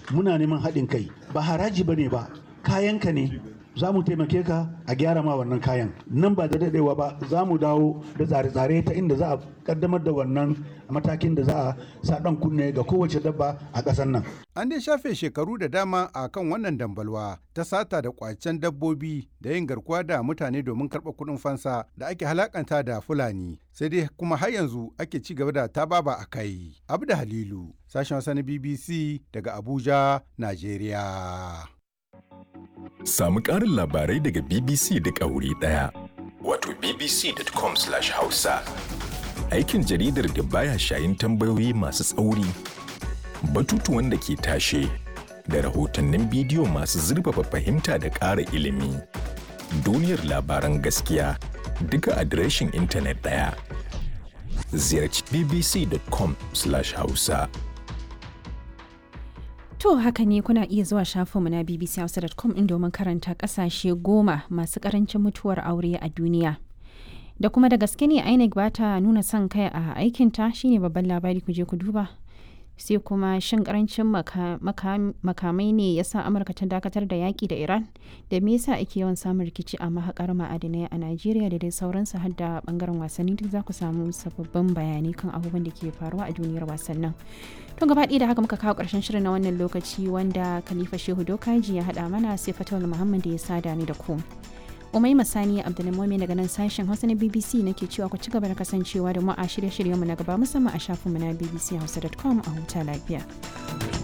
muna neman haɗin kai ba haraji ba ne ba kayanka ne za mu taimake ka a gyara ma wannan kayan nan ba da daɗewa ba za mu dawo da tsare-tsare ta inda za a kaddamar da wannan matakin da za a sa ɗan kunne ga kowace dabba a ƙasar nan An dai shafe shekaru da dama a kan wannan dambalwa ta sata da kwacen dabbobi da yin garkuwa da mutane domin karɓar kuɗin fansa da ake halakanta da Fulani. Sai dai kuma har yanzu ake ci gaba da tababa a kai. Abu da Halilu, sashen Hausa na BBC daga Abuja, Najeriya. Samu ƙarin labarai daga BBC duk a wuri ɗaya. Wato bbc.com/hausa. Aikin jaridar da baya shayin tambayoyi masu tsauri. Batutuwan da ke tashe da rahotannin bidiyo masu zurfafa fahimta da ƙara ilimi. Duniyar labaran gaskiya duka adireshin intanet ɗaya. Ziyarci bbc.com/hausa. To haka ne kuna iya zuwa shafinmu na bbchausa.com in domin karanta kasashe goma masu karancin mutuwar aure a duniya. Da kuma da gaske ne INEC ba ta nuna son kai a aikinta shine babban labari ku je ku duba. Sai kuma shin karancin makamai ne ya sa Amurka ta dakatar da yaƙi da Iran? Da me yasa ake yawan samun rikici a mahaƙar ma'adinai a Najeriya da dai sauransu har da bangaren wasanni duk za ku samu sababbin bayanai kan abubuwan da ke faruwa a duniyar wasannin. To gaba ɗaya da haka muka kawo ƙarshen shirin na wannan lokaci wanda Khalifa Shehu Dokaji ya haɗa mana sai Fatawul Muhammad da ya sada ni da ku. Umai Masani Abdulmumin daga nan sashen Hausa na BBC nake cewa ku ci gaba da kasancewa da mu a shirye-shiryenmu na gaba musamman a shafinmu na bbchausa.com a huta lafiya.